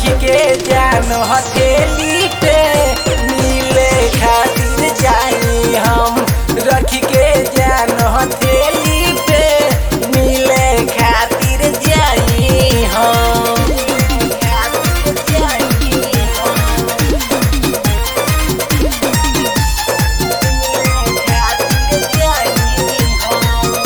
के जान हथेली पे मिले खातिर जाई हम रख के जान हथेली पे मिले खातिर जाई हम खातिर जाई हम खातिर जाई हम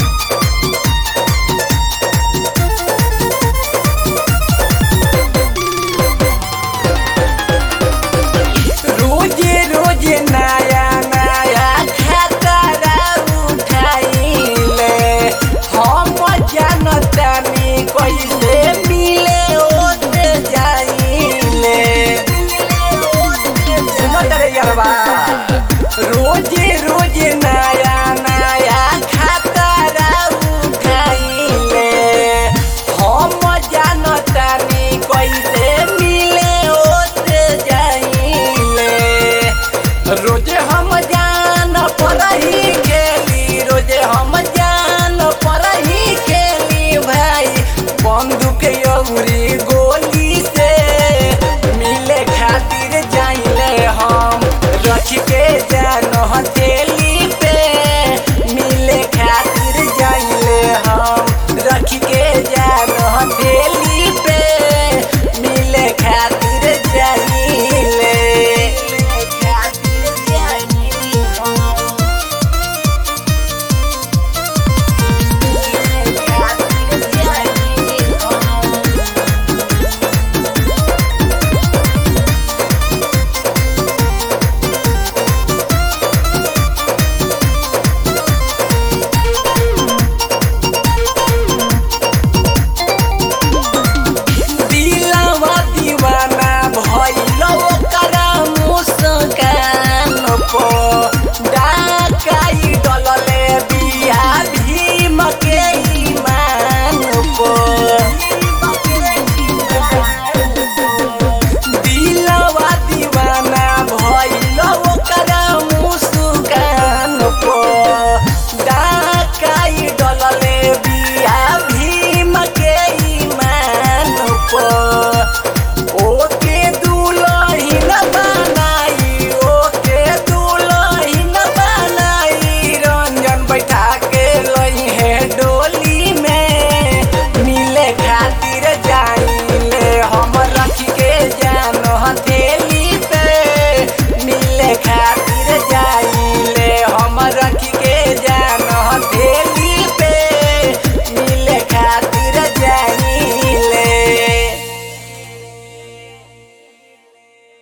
रोजे रोजे नया नया खतरा उठाइले हम जानतानी कैसे मिले ओते जाइले सुनो तरे यारबा रोजे रोजे नया नया खतरा उठाइले हम जानतानी कैसे मिले ओते जाइले रोजे हम जान पढ़ी खेली रोजे हम जान पढ़ी खेली भाई बंदूक यौरी गोली से मिले खातिर जाइले हम रख के जान हथे